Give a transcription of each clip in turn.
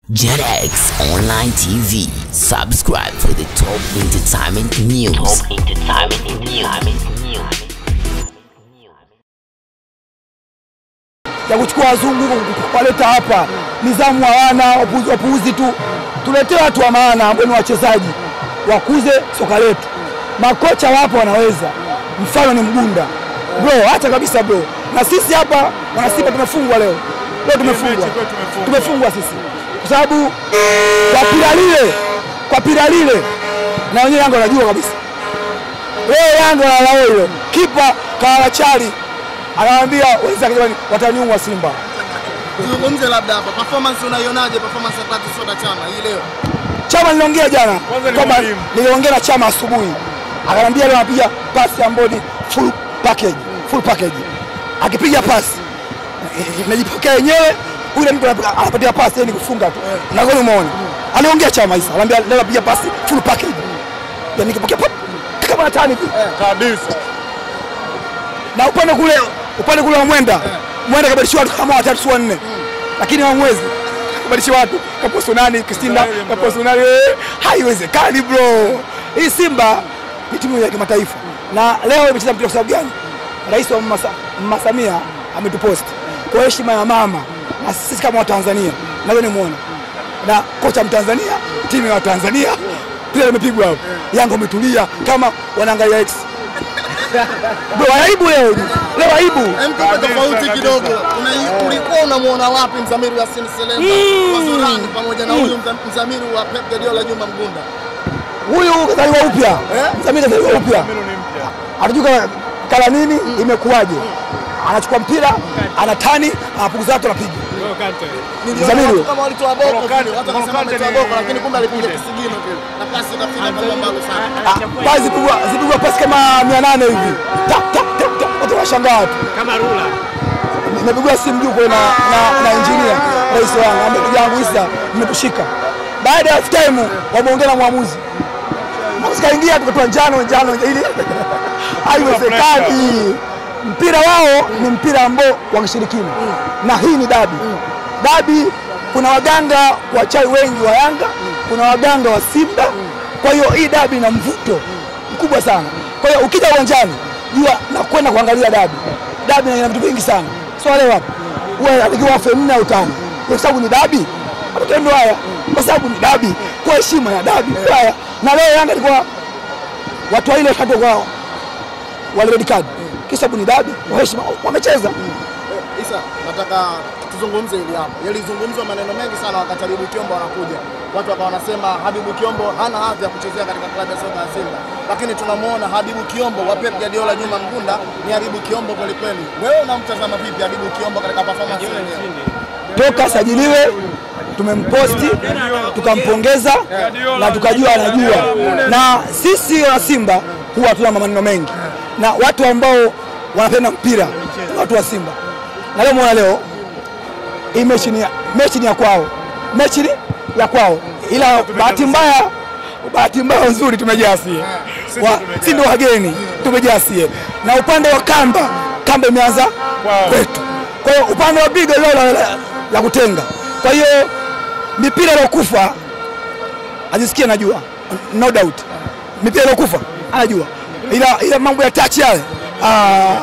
JetX Online TV. Subscribe for the top entertainment news. Top entertainment news. ya kuchukua wazungu kuwaleta hapa, nizamu hawana, wapuuzi wapuuzi tu. Tuletee watu wa maana ambao ni wachezaji, wakuze soka letu. Makocha wapo wanaweza, mfano ni Mgunda bro, acha kabisa bro. Na sisi hapa wana Simba tumefungwa leo, leo tumefungwa, tumefungwa sisi kwa sababu kwa pira lile, kwa pira lile, na wenyewe Yanga wanajua kabisa leo Yanga wanalao hilo, kipa Kawachari anawaambia wenzake jamani, wataniua Simba. Tuzungumze labda hapa performance, unaionaje performance ya Clatous Chota Chama hii leo? Chama niliongea jana Kwanza ni kwamba mwalimu. niliongea na Chama asubuhi, akaniambia leo anapiga pasi ambayo ni full package, full package. Akipiga pasi najipokea yenyewe, yule mtu anapiga- anapatia pasi yeye ni kufunga tu, na goli umeona. Aliongea Chama Isa, ananiambia leo anapiga pasi full package, yani nikipokea pop kama natani hivi kabisa. na upande kule upande kule wa Mwenda Mwenda kabadilisha watu kama watatu si wanne, lakini hawamwezi kabadilisha watu kaposto nani Kristina kaposto nani, eh, haiwezekani bro. Hii Simba ni timu ya kimataifa na leo imecheza mpira kwa sababu gani? Rais wa Mama Sa- Mama Samia ametupost kwa heshima ya mama na sisi kama Watanzania, nawe nimuona na kocha Mtanzania, timu ya Watanzania pia limepigwa hapo, Yanga umetulia kama wanaangalia X bro, aibu leo leo aibu Mtupe tofauti kidogo, Una- ulikuwa unamuona wapi Mzamiru Yasin Selemba wa Zorani pamoja na huyu Mza- Mzamiru wa Pep Guardiola Juma Mgunda? huyu kazaliwa upya, Eh? Mzamiri kazaliwa upya, Mimi ni mpya. hatujui kama kala nini imekuwaje. Anachukua mpira anatani, anapukuza watu, anapiga Niliona Mzamiru. watu kama walitoa boko Volokante- vile, watu wakasema Volokante ametoa ni- boko, lakini kumbe alipiga Kunde. kisigino kile na pasi ikafika kwa mbali sana. Ah, pale zipigwa zipigwa pasi kama 800 hivi, tak tak tak tak, watu wanashangaa watu. Kama rula. Nimepigwa simu juu kwa na na, na engineer rais wangu ambaye ndugu yangu Isa mmetushika. Baada ya half time wameongea na mwamuzi. Mwamuzi kaingia tukatoa njano njano ili haiwezekani. Mpira wao ni mpira ambao wa kishirikina na hii ni dabi. Dabi kuna waganga wachawi wengi wa Yanga, kuna waganga wa Simba. Kwa hiyo hii dabi ina mvuto mkubwa sana. Kwa hiyo ukija uwanjani jua na kwenda kuangalia dabi. Dabi ina vitu vingi sana. So wale wapo huwa anatakiwa wafe nne au tano, kwa sababu ni dabi. Matokeo haya, kwa sababu ni dabi, kwa heshima ya dabi haya. Na leo Yanga ilikuwa watu wa ile watatu kwa wale red card, kwa sababu ni dabi, kwa heshima wamecheza. Isa, nataka tuzungumze hili hapa. Yalizungumzwa maneno mengi sana wakati Habibu Kiombo anakuja. Watu wakawa wanasema Habibu Kiombo hana hadhi ya kuchezea katika klabu ya soka ya Simba, lakini tunamuona Habibu Kiombo wa Pep Guardiola Juma Mgunda ni Habibu Kiombo kweli kweli. Wewe unamtazama vipi Habibu Kiombo katika performance yake? Toka sajiliwe tumemposti tukampongeza na tukajua anajua, na sisi wa Simba huwa hatuna maneno mengi, na watu ambao wanapenda mpira ni watu wa Simba, na leo muona leo hii mechi ni ya, mechi ni ya kwao, mechi ni ya kwao, ila bahati mbaya bahati mbaya nzuri tumejaa sie, Wa- si ndio wageni tumejaa sie, na upande wa kamba kamba imeanza Kwao. kwetu. Kwa hiyo upande wa bigo leo la, la, la kutenga. Kwa hiyo mipira iliyokufa ajisikie anajua, no doubt mipira iliyokufa anajua, ila ila mambo ya touch yale ah,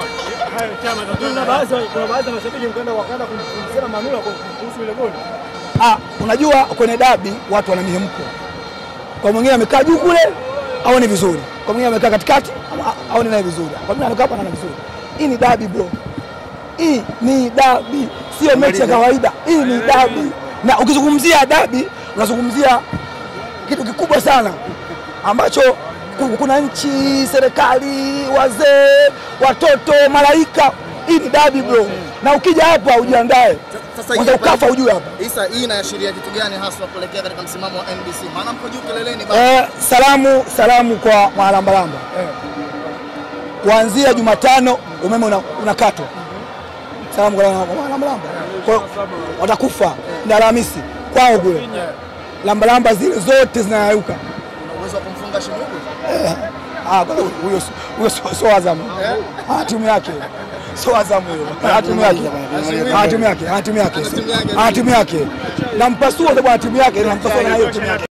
Kuna baadhi kuna baadhi ya mashabiki mkaenda wakaenda kumsema Manula kuhusu ile goli. Ah, unajua kwenye dabi watu wana mihemko. Kwa mwingine amekaa juu kule aone vizuri, kwa mwingine amekaa katikati ama- aone naye vizuri, kwa mwingine anakaa hapa anaona vizuri. Hii ni dabi bro, hii ni dabi, sio mechi ya kawaida. Hii ni dabi, na ukizungumzia dabi unazungumzia kitu kikubwa sana ambacho ku- kuna nchi, serikali, wazee, watoto, malaika. Hii ni dabi bro, na ukija hapa ujiandae, Sasa kwanza ukafa ujue hapa Isa, hii inaashiria kitu gani haswa kuelekea katika msimamo wa NBC? Maana mko juu kileleni bado. Eh, salamu salamu kwa Mwalambalamba. Kuanzia Jumatano umeme una- unakatwa. Salamu kwa Mwalambalamba. Kwa hiyo watakufa na Alhamisi kwao kule. Lambalamba zile zote zinayayuka. Una uwezo wa kumfunga Shimuku? Ah, kwa hiyo huyo huyo sio- sio Azam. Ah, timu yake. sio Azamu huyo. Ana timu yake. Ana timu yake, ana timu yake. Ana timu yake. Nampasua sababu ana timu yake, nampasua na hiyo timu yake.